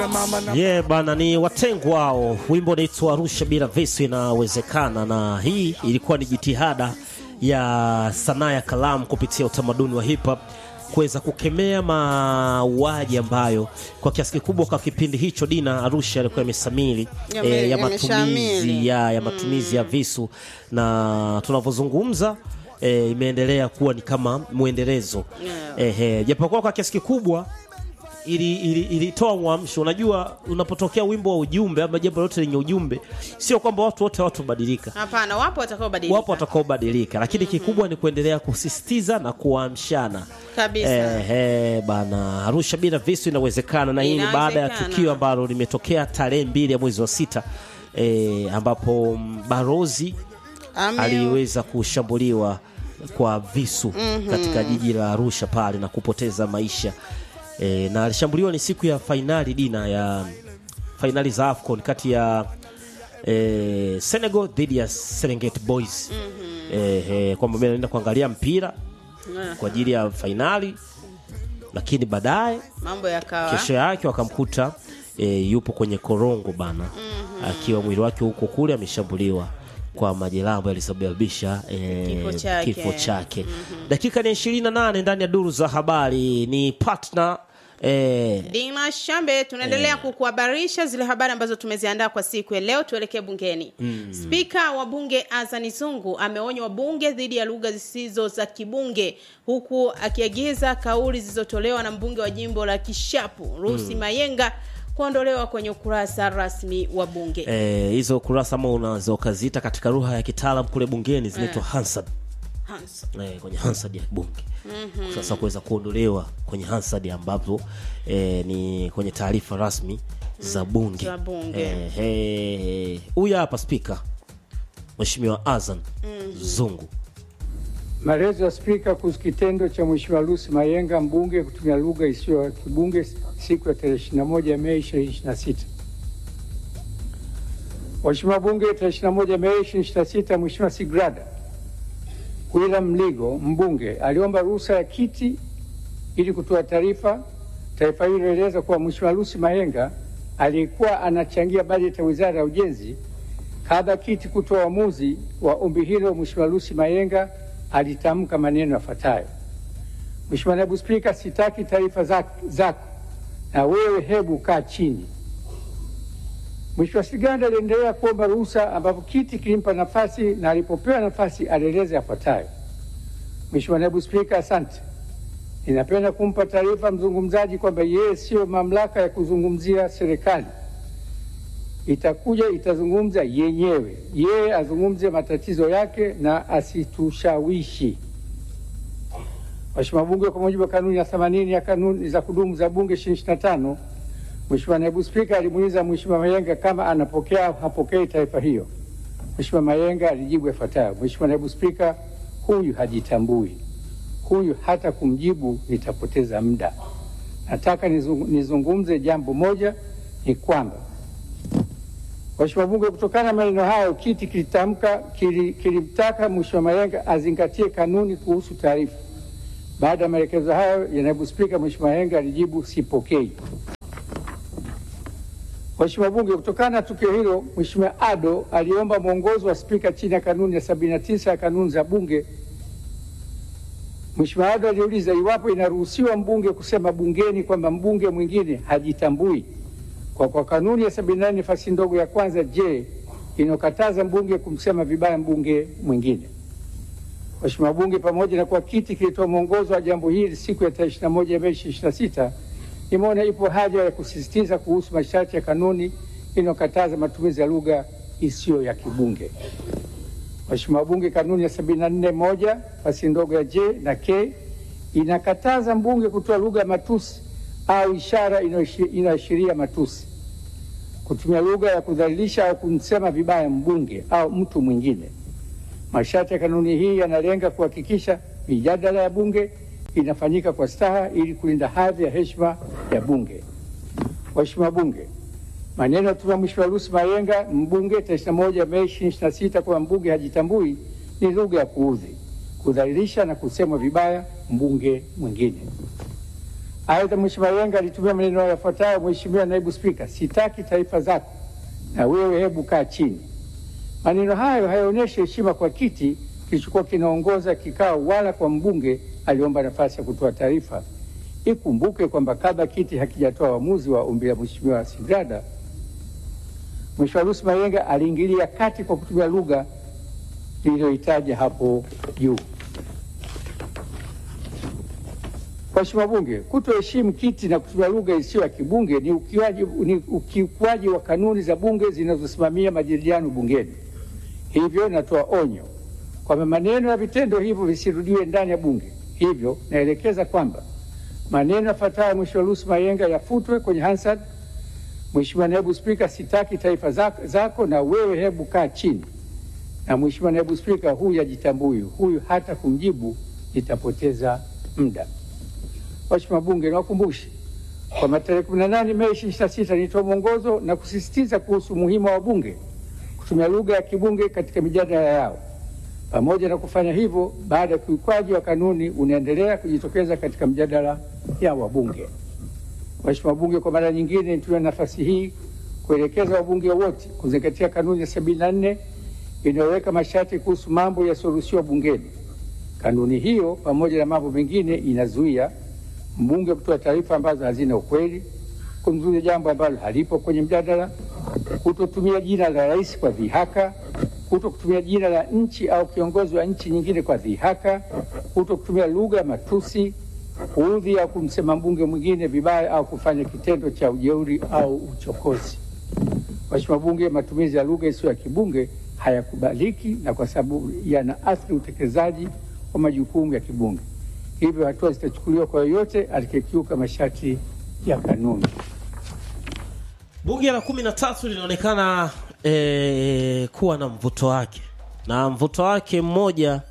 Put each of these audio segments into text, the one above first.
Yeah, bana ni watengwa wao. Wimbo unaitwa Arusha bila visu inawezekana, na hii ilikuwa ni jitihada ya sanaa ya kalamu kupitia utamaduni wa hip hop kuweza kukemea mauaji ambayo kwa kiasi kikubwa kwa kipindi hicho Dina Arusha alikuwa imesamiri Yame- eh, ya yameshamiri. matumizi ya, ya matumizi ya visu na tunavyozungumza eh, imeendelea kuwa ni kama mwendelezo Yeah. eh, eh, japokuwa kwa kiasi kikubwa ili- ili- ilitoa mwamsho. Unajua, unapotokea wimbo wa ujumbe ama jambo lote lenye ujumbe, sio kwamba watu wote watobadilika, Hapana, wapo watakaobadilika. wapo watakaobadilika, lakini kikubwa ni kuendelea kusisitiza na kuamshana. Kabisa. Eh, eh, bana Arusha bila visu inawezekana, na hii ni baada ya Inawezekana. tukio ambalo limetokea tarehe mbili ya mwezi wa sita eh, ambapo mm, barozi Ame- aliweza kushambuliwa kwa visu katika jiji la Arusha pale na kupoteza maisha e, na alishambuliwa ni siku ya fainali dina ya fainali za AFCON kati ya e, Senegal dhidi ya Serengeti Boys e, e, kwamba mimi naenda kuangalia mpira Yeah. kwa ajili ya fainali, lakini baadaye mambo yakawa kesho yake wakamkuta e, yupo kwenye korongo bana akiwa mwili wake huko kule ameshambuliwa kwa majeraha ambayo yalisababisha e, Kifo chake. kifo chake. Dakika ni 28 ndani ya duru za habari ni partner e, Dina Shambe, tunaendelea kukuhabarisha zile habari ambazo tumeziandaa kwa siku ya leo. Tuelekee bungeni. Spika wa bunge Azani Zungu ameonya wabunge dhidi ya lugha zisizo za kibunge, huku akiagiza kauli zilizotolewa na mbunge wa jimbo la Kishapu Rusi Mayenga kuondolewa kwenye ukurasa rasmi wa bunge. e, hizo kurasa ama unaweza ukaziita katika lugha ya kitaalam kule bungeni zinaitwa Hansard Hans. eh, kwenye Hansard ya bunge sasa kuweza kuondolewa kwenye Hansard ambapo eh, ni kwenye taarifa rasmi za bunge Za bunge. Eh, eh, huyu hapa spika Mheshimiwa Azan Zungu Maelezo ya Spika kuhusu kitendo cha Mheshimiwa Lucy Mayenga mbunge kutumia lugha isiyo ya kibunge siku ya tarehe 21 Mei 2026. Mheshimiwa Bunge, tarehe 21 Mei 2026, Mheshimiwa Sigrada William Mligo mbunge aliomba ruhusa ya kiti ili kutoa taarifa. Taarifa hiyo inaeleza kuwa Mheshimiwa Lucy Mayenga aliyekuwa anachangia bajeti ya Wizara ya Ujenzi Kabla kiti kutoa uamuzi wa ombi hilo, Mheshimiwa Lucy Mayenga alitamka maneno yafuatayo: Mheshimiwa Naibu Spika, sitaki taarifa zak- zako na wewe, hebu kaa chini. Mheshimiwa Siganda aliendelea kuomba ruhusa, ambapo kiti kilimpa nafasi, na alipopewa nafasi alieleza yafuatayo: Mheshimiwa Naibu Spika, asante. Ninapenda kumpa taarifa mzungumzaji kwamba yeye siyo mamlaka ya kuzungumzia serikali itakuja itazungumza yenyewe, yeye azungumze matatizo yake na asitushawishi. Mheshimiwa Bunge, kwa mujibu wa kanuni ya 80 ya kanuni za kudumu za Bunge 2025, Mheshimiwa Naibu Spika alimuuliza Mheshimiwa Mayenga kama anapokea au hapokei taarifa hiyo. Mheshimiwa Mayenga alijibu yafuatayo: Mheshimiwa Naibu Spika, huyu hajitambui, huyu hata kumjibu nitapoteza muda. Nataka nizung- nizungumze jambo moja, ni kwamba Mheshimiwa Bunge, kutokana na maneno hayo, kiti kilitamka kili- kilimtaka Mheshimiwa Mayenga azingatie kanuni kuhusu taarifa. Baada ya maelekezo hayo ya naibu spika, Mheshimiwa Mayenga alijibu sipokei. Mheshimiwa Bunge, kutokana na tukio hilo, Mheshimiwa Ado aliomba mwongozo wa spika chini ya kanuni ya 79 ya kanuni za Bunge. Mheshimiwa Ado aliuliza iwapo inaruhusiwa mbunge kusema bungeni kwamba mbunge mwingine hajitambui kwa, kwa kanuni ya 78 nafasi ndogo ya kwanza je inayokataza mbunge kumsema vibaya mbunge mwingine. Mheshimiwa Bunge, pamoja na kuwa kiti kilitoa mwongozo wa jambo hili siku ya tarehe 21 Mei 2026, imeona ipo haja ya kusisitiza kuhusu masharti ya kanuni inayokataza matumizi ya lugha isiyo ya kibunge. Mheshimiwa Bunge, kanuni ya 74 moja nafasi ndogo ya J na K inakataza mbunge kutoa lugha ya matusi au ishara inayoishi- inayoashiria matusi, kutumia lugha ya kudhalilisha au kumsema vibaya mbunge au mtu mwingine. Masharti ya kanuni hii yanalenga kuhakikisha mijadala ya bunge inafanyika kwa staha ili kulinda hadhi ya heshima ya bunge. Mheshimiwa Bunge, maneno ya Mheshimiwa Mheshimiwa Lucy Mayenga mbunge tarehe 21 Mei 2026 kwamba mbunge hajitambui ni lugha ya kuudhi, kudhalilisha na kusemwa vibaya mbunge mwingine. Aidha, Mheshimiwa Yenga alitumia maneno yafuatayo: Mheshimiwa Naibu Spika, sitaki taarifa zako na wewe, hebu kaa chini. Maneno hayo hayaonyeshi heshima kwa kiti kilichokuwa kinaongoza kikao wala kwa mbunge aliomba nafasi ya kutoa taarifa. Ikumbuke kwamba kabla kiti hakijatoa uamuzi wa ombi la Mheshimiwa Sigrada, Mheshimiwa Lucy Mayenga aliingilia kati kwa kutumia lugha niliyoitaja hapo juu. Mheshimiwa Bunge, kutoheshimu kiti na kutumia lugha isiyo ya kibunge ni ukiukaji ni ukiukwaji wa kanuni za bunge zinazosimamia majadiliano bungeni. Hivyo natoa onyo kwamba maneno na vitendo hivyo visirudiwe ndani ya bunge. Hivyo naelekeza kwamba maneno yafuatayo Mheshimiwa Lucy Mayenga yafutwe kwenye Hansard. Mheshimiwa Naibu Spika, sitaki taarifa zako, zako na wewe hebu kaa chini. Na Mheshimiwa Naibu Spika, huyu ajitambui, huyu hata kumjibu nitapoteza muda. Mheshimiwa Bunge, niwakumbushe kwamba tarehe 18 Mei 2026 nilitoa mwongozo na kusisitiza kuhusu umuhimu wa wabunge kutumia lugha ya kibunge katika mijadala yao. Pamoja na kufanya hivyo, baada ya ukiukwaji wa kanuni unaendelea kujitokeza katika mjadala ya wabunge. Mheshimiwa Bunge, kwa mara nyingine nitumia nafasi hii kuelekeza wabunge wote kuzingatia kanuni ya 74 inayoweka masharti kuhusu mambo yasiyoruhusiwa bungeni. Kanuni hiyo pamoja na mambo mengine inazuia mbunge kutoa taarifa ambazo hazina ukweli, kumzuia jambo ambalo halipo kwenye mjadala, kutotumia jina la rais kwa dhihaka, kuto kutumia jina la nchi au kiongozi wa nchi nyingine kwa dhihaka, kuto kutumia lugha ya matusi, kuudhi au kumsema mbunge mwingine vibaya au kufanya kitendo cha ujeuri au uchokozi. Mheshimiwa Bunge, matumizi ya lugha isiyo ya kibunge hayakubaliki na kwa sababu yanaathiri utekelezaji wa majukumu ya kibunge. Hivyo hatua zitachukuliwa kwa yoyote atakayekiuka masharti ya kanuni. Bunge la kumi na tatu linaonekana eh, kuwa na mvuto wake, na mvuto wake mmoja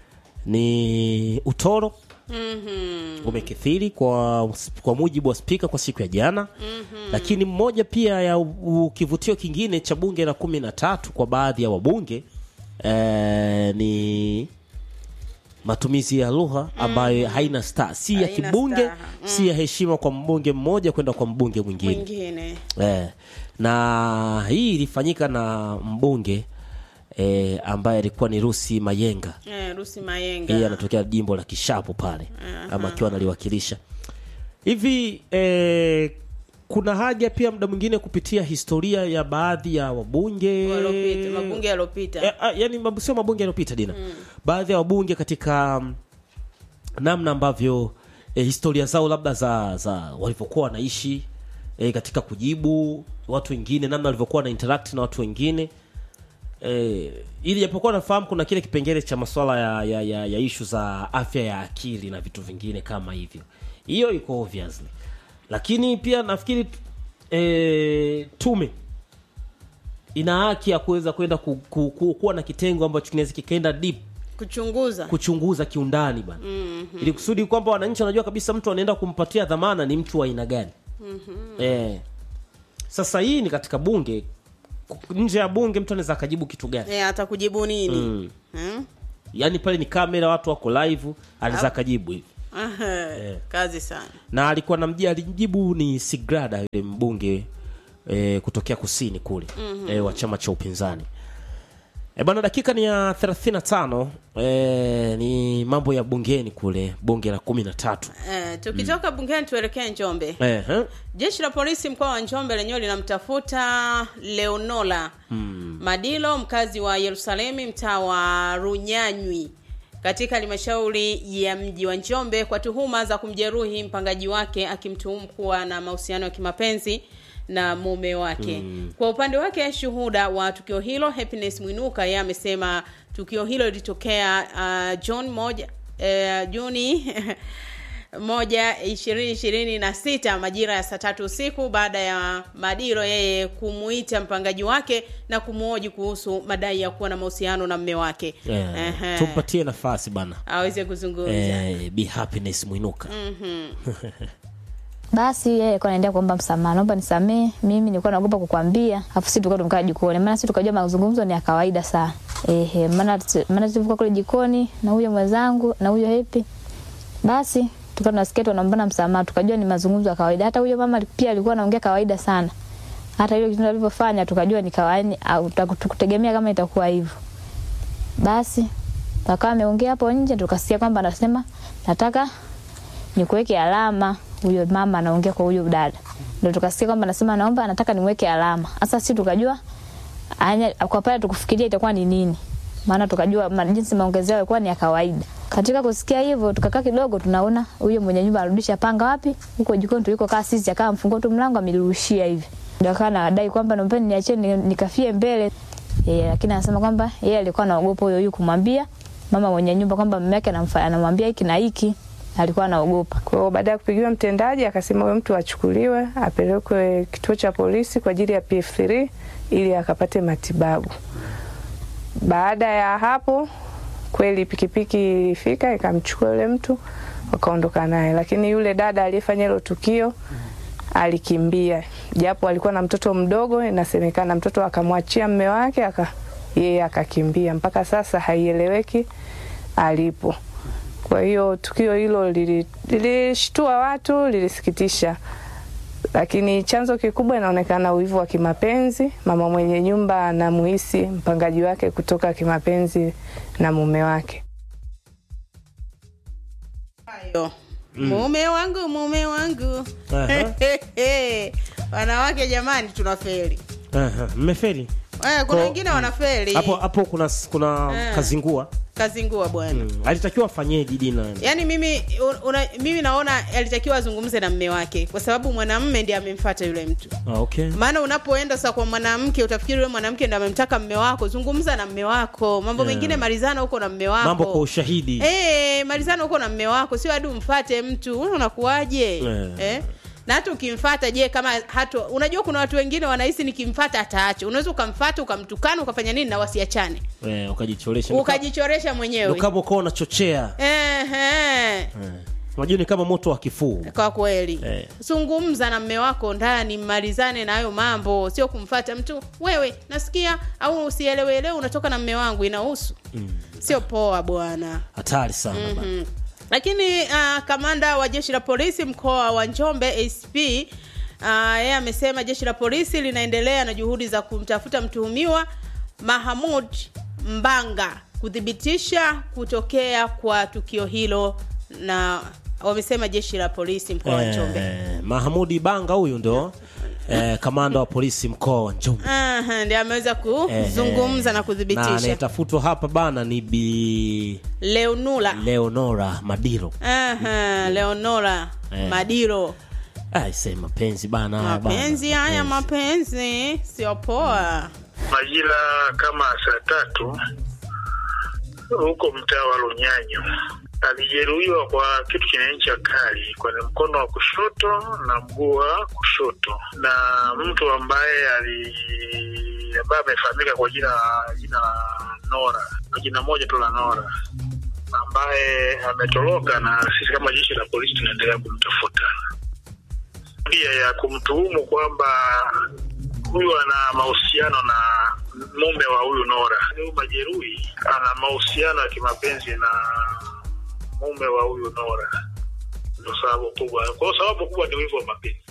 ni utoro Mhm. umekithiri kwa, kwa mujibu wa spika kwa siku ya jana lakini mmoja pia ya u- u- kivutio kingine cha bunge la kumi na tatu kwa baadhi ya wabunge eh, ni matumizi ya lugha ambayo haina sta si ya Haina kibunge staha. si ya heshima kwa mbunge mmoja kwenda kwa mbunge mwingine Mwingine. eh, na hii ilifanyika na mbunge eh, ambaye alikuwa ni Rusi Mayenga Eh, Rusi Mayenga. yeye anatokea jimbo la Kishapu pale ama akiwa analiwakilisha hivi eh, kuna haja pia muda mwingine kupitia historia ya baadhi ya wabunge Waliopita, mabunge yaliyopita. Eh, ah, yani mabu- sio mabunge yaliyopita dina baadhi ya wabunge katika mm, namna ambavyo eh, historia zao labda za za walivyokuwa wanaishi eh, katika kujibu watu wengine namna walivyokuwa na interact na watu wengine eh, ili japokuwa nafahamu kuna kile kipengele cha masuala ya, ya, ya, ya ishu za afya ya akili na vitu vingine kama hivyo hiyo iko obviously lakini pia nafikiri eh, tume ina haki ya kuweza kwenda ku, ku, ku, kuwa na kitengo ambacho kinaweza kikaenda deep Kuchunguza. kuchunguza kiundani bana mm-hmm. ili kusudi kwamba wananchi wanajua kabisa mtu anaenda kumpatia dhamana ni mtu wa aina gani mm-hmm. eh. sasa hii ni katika bunge Ku- nje ya bunge mtu anaweza akajibu kitu gani Eh, atakujibu nini? mm. Hmm? yaani pale ni kamera watu wako live anaweza akajibu hivi Aha, Kazi sana. na alikuwa namjia alimjibu ni sigrada yule mbunge e, kutokea kusini kule mm-hmm. e, wa chama cha upinzani e, bana dakika ni ya 35 e, ni mambo ya bungeni kule bunge la kumi na tatu Eh, tukitoka bungeni tuelekee Njombe. e, he? Jeshi la polisi mkoa wa Njombe lenyewe linamtafuta Leonola Madilo, mkazi wa Yerusalemu, mtaa wa Runyanywi, katika halmashauri ya mji wa Njombe kwa tuhuma za kumjeruhi mpangaji wake, akimtuhumu kuwa na mahusiano ya kimapenzi na mume wake. Kwa upande wake, shuhuda wa tukio hilo Happiness Mwinuka yeye amesema tukio hilo lilitokea uh, John moja uh, Juni moja ishirini ishirini na sita majira ya saa tatu usiku baada ya Madiro yeye kumuita mpangaji wake na kumuoji kuhusu madai ya kuwa na mahusiano na mme wake e, Ehe. tumpatie nafasi bana aweze kuzungumza e, be happiness mwinuka Basi yeye alikuwa anaendea kuomba msamaha, naomba nisamee, mimi nilikuwa naogopa kukwambia, afu sisi tulikuwa tumekaa jikoni, maana sisi tukajua mazungumzo ni ya kawaida sana. Ehe, maana maana tulikuwa kule jikoni na huyo mwenzangu na huyo Hepi, basi tukawa tunasikia tu wanaombana msamaha, tukajua ni mazungumzo ya kawaida. Hata huyo mama pia alikuwa anaongea kawaida sana, hata ile kitendo alivyofanya tukajua ni kawaida, au tukutegemea kama itakuwa hivyo. Basi akawa ameongea hapo nje, tukasikia kwamba anasema nataka nikuweke alama. Huyo mama anaongea kwa huyo dada, ndio tukasikia kwamba anasema naomba, anataka niweke alama. Sasa sisi tukajua anya, kwa pale tukufikiria itakuwa ni nini, maana tukajua ma, jinsi maongezi yao yalikuwa ni ya kawaida. Katika kusikia hivyo, tukakaa kidogo, tunaona huyo mwenye nyumba arudisha panga wapi, huko jikoni tuliko kaa sisi, akawa mfungua tu mlango amerushia hivi, ndio akawa anadai kwamba naombeni niachie nikafie mbele yeye, lakini anasema kwamba yeye alikuwa anaogopa huyo huyo kumwambia mama mwenye nyumba kwamba mume wake anamwambia hiki na hiki alikuwa anaogopa. Kwa hiyo baada ya kupigiwa mtendaji, akasema huyo mtu achukuliwe apelekwe kituo cha polisi kwa ajili ya PF3 ili akapate matibabu. Baada ya hapo, kweli pikipiki ilifika ikamchukua yule mtu wakaondoka naye, lakini yule dada aliyefanya hilo tukio alikimbia, japo alikuwa na mtoto mdogo. Inasemekana mtoto akamwachia mme wake aka yeye akakimbia. Mpaka sasa haieleweki alipo. Kwa hiyo tukio hilo lilishtua watu, lilisikitisha, lakini chanzo kikubwa inaonekana uwivu wa kimapenzi. Mama mwenye nyumba anamuhisi mpangaji wake kutoka kimapenzi na mume wake. Ayo. Mume wangu, mume wangu. Aha. Wanawake jamani, tunafeli. Aha, mmefeli Eh, kuna Kwa- wengine wanafeli. hapo hapo kuna kuna Eh. kazingua Kazingua bwana. mm. alitakiwa afanyeje dina Yaani mimi una, mimi naona alitakiwa azungumze na mme wake kwa sababu mwanamume ndiye amemfuata yule mtu. ah, okay Maana unapoenda sasa kwa mwanamke utafikiri yule mwanamke ndiye amemtaka mme wako. Zungumza na mme wako. Mambo Yeah. mengine malizana huko na mme wako. mambo kwa ushahidi Eh, malizana huko na mme wako, sio hadi umfate mtu. Wewe unakuaje? Eh. Eh? Na hata ukimfata je, kama hato unajua kuna watu wengine wanahisi nikimfata ataacha. Unaweza ukamfata ukamtukana ukafanya nini na wasiachane. eh, ukajichoresha Ukajichoresha mwenyewe. Ndo kama ukawa unachochea Ehe. eh. unajua ni kama moto wa kifuu Kwa kweli. Eh. Zungumza na mme wako ndani, mmalizane na hayo mambo, sio kumfata mtu. Wewe nasikia au usielewelewe unatoka na mme wangu inahusu. Sio poa bwana. hatari sana bana. Mm. Lakini uh, kamanda wa jeshi la polisi mkoa wa Njombe ACP uh, yeye amesema jeshi la polisi linaendelea na juhudi za kumtafuta mtuhumiwa Mahamud Mbanga kuthibitisha kutokea kwa tukio hilo, na wamesema jeshi la polisi mkoa wa Njombe. eh, Mahamudi Banga huyu ndo eh, kamanda wa polisi mkoa wa Njombe Aha, ndiye ameweza Eh, kuzungumza na na kuthibitisha. anayetafutwa hapa bana ni bi Leonula. Leonora Madiro Aha, Leonora Eh. Madiro. aise mapenzi bana haya bana. mapenzi haya mapenzi sio poa majira kama saa tatu huko mtaa wa Lunyanyo. Alijeruhiwa kwa kitu chenye ncha kali kwenye mkono wa kushoto na mguu wa kushoto, na mtu ambaye ali ambaye amefahamika kwa jina jina la Nora, kwa jina moja tu la Nora, ambaye ametoroka, na sisi kama jeshi la polisi tunaendelea kumtafuta pia ya kumtuhumu kwamba huyu ana mahusiano na mume wa huyu Nora. Huyu majeruhi ana mahusiano ya kimapenzi na mume wa huyu Nora, ndio sababu kubwa. Kwa hiyo sababu kubwa ni wivu wa mapenzi.